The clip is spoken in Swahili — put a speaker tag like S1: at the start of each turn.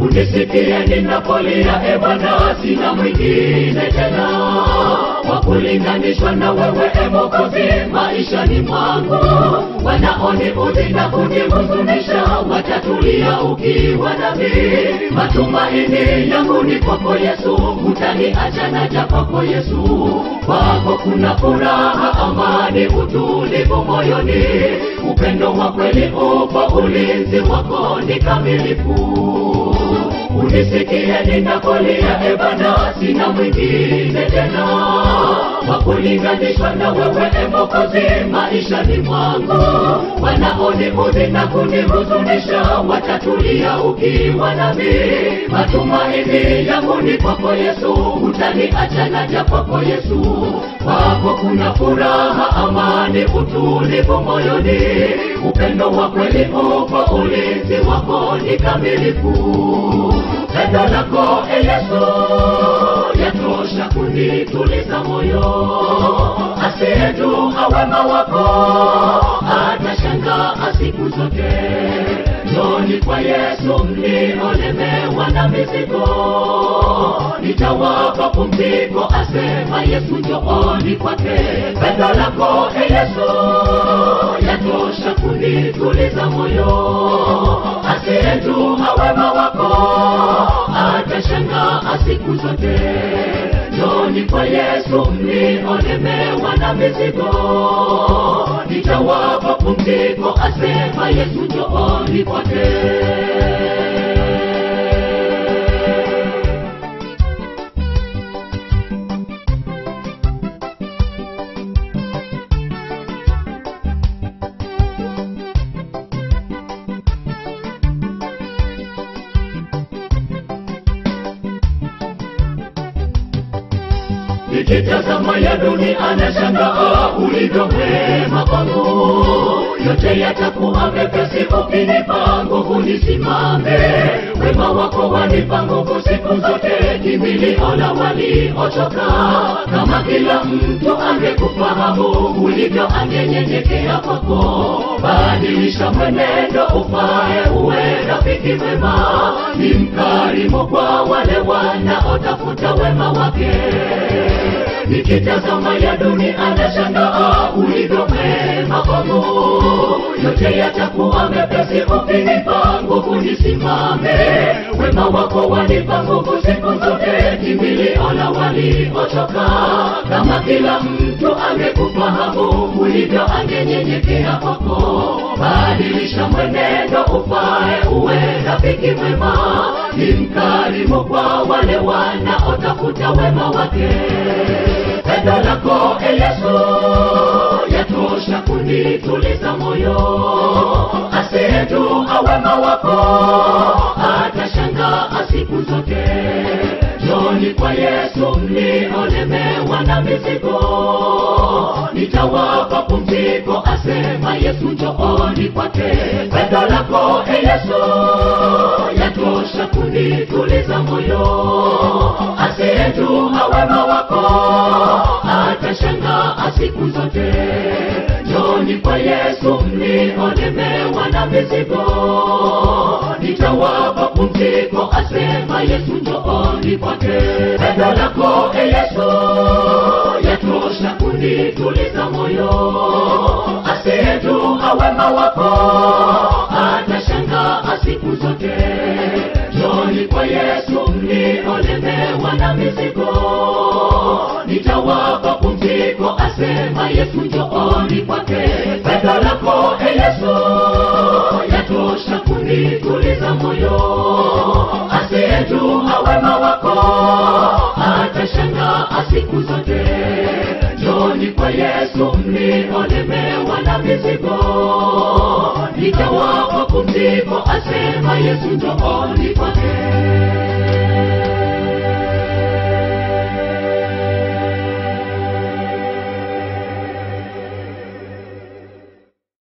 S1: unisikie ninapolia, e Bwana, sina mwingine tena wa kulinganishwa na wewe, e Mwokozi, maishani mwangu. Wanaoniudhi na kunihuzunisha watatulia ukiwa nami. Matumaini yangu ni kwako Yesu, utaniacha naja kwako Yesu. Kwako kuna furaha, amani, utulivu moyoni, upendo wa kweli upo, ulinzi wako ni kamilifu unisikie ninapolia, e Bwana, sina mwingine tena wa kulinganishwa na wewe, e Mwokozi, maishani mwangu. Wanaoniudhi na kunihuzunisha watatulia ukiwa nami. Matumaini yangu ni kwako Yesu, utaniacha naja kwako Yesu. Kwako kuna furaha, amani, utulivu moyoni, upendo wa kweli upo, ulinzi wako ni kamilifu. Pendo lako e Yesu yatosha kunituliza moyo, asiyejua wema wako atashangaa siku zote. Njoni kwa Yesu mliolemewa na mizigo, nitawapa pumziko, asema Yesu, njooni kwake. Pendo lako e Yesu yatosha kunituliza moyo, asiyejua wema wako atashangaa siku zote. Njoni kwa Yesu mliolemewa na mizigo, nitawapa pumziko, asema Yesu, njooni kwake. Nikitazama ya dunia nashangaa ulivyo mwema kwangu, yote yatakuwa mepesi ukinipa nguvu nisimame. Wema wako wanipa nguvu siku zote, kimbilio la waliochoka. Kama kila mtu angekufahamu ulivyo, angenyenyekea kwako. Badilisha mwenendo ufae, uwe rafiki mwema, ni mkarimu kwa wale wanaotafuta wema wake nikitazama ya dunia nashangaa ulivyo mwema kwangu, yote yatakuwa mepesi ukinipa nguvu nisimame. Wema wako wanipa nguvu siku zote, kimbilio la waliochoka. Kama kila mtu angekufahamu ulivyo, angenyenyekea kwako. Badilisha mwenendo ufae, uwe rafiki mwema, ni mkarimu kwa wale wanaotafuta wema wake. Pendo lako e Yesu yatosha kunituliza moyo, asiyejua wema wako atashangaa siku zote. Njoni kwa Yesu mliolemewa na mizigo, nitawapa pumziko, asema Yesu, njooni kwake. Pendo lako e Yesu yatosha kunituliza moyo, asiyejua wema wako atashangaa siku zote. Njoni kwa Yesu mliolemewa na mizigo, nitawapa pumziko, asema Yesu, njooni kwake. Pendo lako e Yesu yatosha kunituliza moyo, asiyejua wema wako atashangaa siku zote. Njoni kwa Yesu mliolemewa na mizigo, nitawapa pumziko, asema Yesu, njooni kwake. Pendo lako e Yesu yatosha kunituliza moyo, asiyejua wema wako atashangaa siku zote. Njoni kwa Yesu mliolemewa na mizigo, nitawapa pumziko, asema Yesu, njooni kwake.